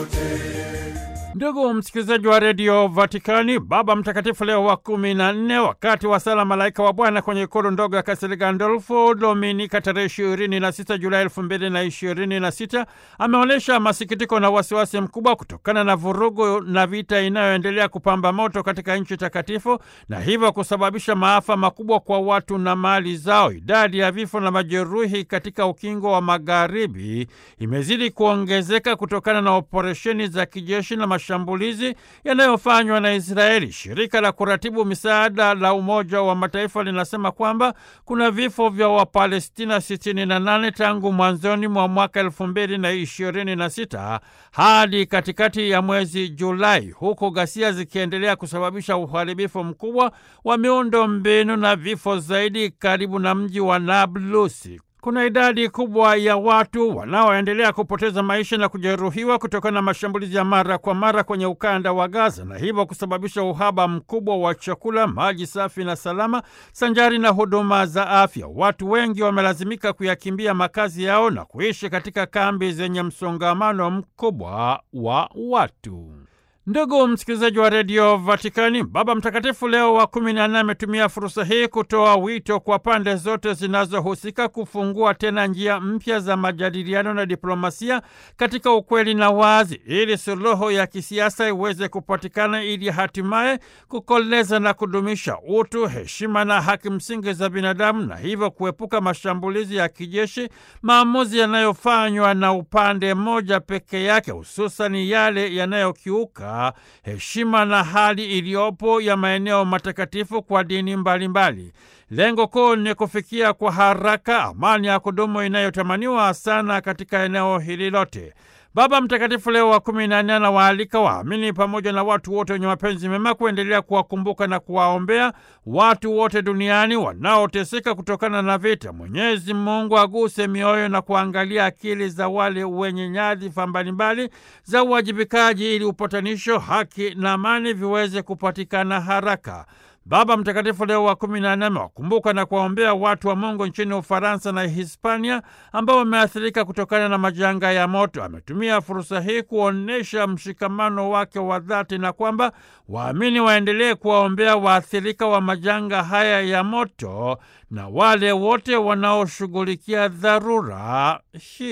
Ndugu msikilizaji wa redio Vatikani, Baba Mtakatifu Leo wa kumi na nne, wakati wa sala Malaika wa Bwana kwenye ikulu ndogo ya Kastel Gandolfo Dominika tarehe ishirini na sita Julai elfu mbili na ishirini na sita ameonyesha masikitiko na wasiwasi mkubwa kutokana na vurugu na vita inayoendelea kupamba moto katika nchi takatifu na hivyo kusababisha maafa makubwa kwa watu na mali zao. Idadi ya vifo na majeruhi katika ukingo wa magharibi imezidi kuongezeka kutokana na operesheni za kijeshi na mashambulizi yanayofanywa na Israeli. Shirika la kuratibu misaada la Umoja wa Mataifa linasema kwamba kuna vifo vya Wapalestina 68 tangu mwanzoni mwa mwaka elfu mbili na ishirini na sita hadi katikati ya mwezi Julai, huku ghasia zikiendelea kusababisha uharibifu mkubwa wa miundo mbinu na vifo zaidi karibu na mji wa Nablusi. Kuna idadi kubwa ya watu wanaoendelea kupoteza maisha na kujeruhiwa kutokana na mashambulizi ya mara kwa mara kwenye ukanda wa Gaza na hivyo kusababisha uhaba mkubwa wa chakula, maji safi na salama, sanjari na huduma za afya. Watu wengi wamelazimika kuyakimbia makazi yao na kuishi katika kambi zenye msongamano mkubwa wa watu. Ndugu msikilizaji wa redio Vatikani, Baba Mtakatifu Leo wa kumi na nne ametumia fursa hii kutoa wito kwa pande zote zinazohusika kufungua tena njia mpya za majadiliano na diplomasia katika ukweli na wazi, ili suluhu ya kisiasa iweze kupatikana, ili hatimaye kukoleza na kudumisha utu, heshima na haki msingi za binadamu, na hivyo kuepuka mashambulizi ya kijeshi, maamuzi yanayofanywa na upande mmoja peke yake, hususani yale yanayokiuka heshima na hali iliyopo ya maeneo matakatifu kwa dini mbalimbali. Lengo kuu ni kufikia kwa haraka amani ya kudumu inayotamaniwa sana katika eneo hili lote. Baba Mtakatifu Leo wa kumi na nne anawaalika waamini pamoja na watu wote wenye mapenzi mema kuendelea kuwakumbuka na kuwaombea watu wote duniani wanaoteseka kutokana na vita. Mwenyezi Mungu aguse mioyo na kuangalia akili za wale wenye nyadhifa mbalimbali za uwajibikaji, ili upatanisho, haki na amani viweze kupatikana haraka. Baba Mtakatifu Leo wa kumi na nne amewakumbuka na kuwaombea watu wa Mungu nchini Ufaransa na Hispania ambao wameathirika kutokana na majanga ya moto. Ametumia fursa hii kuonyesha mshikamano wake wa dhati na kwamba waamini waendelee kuwaombea waathirika wa majanga haya ya moto na wale wote wanaoshughulikia dharura hii.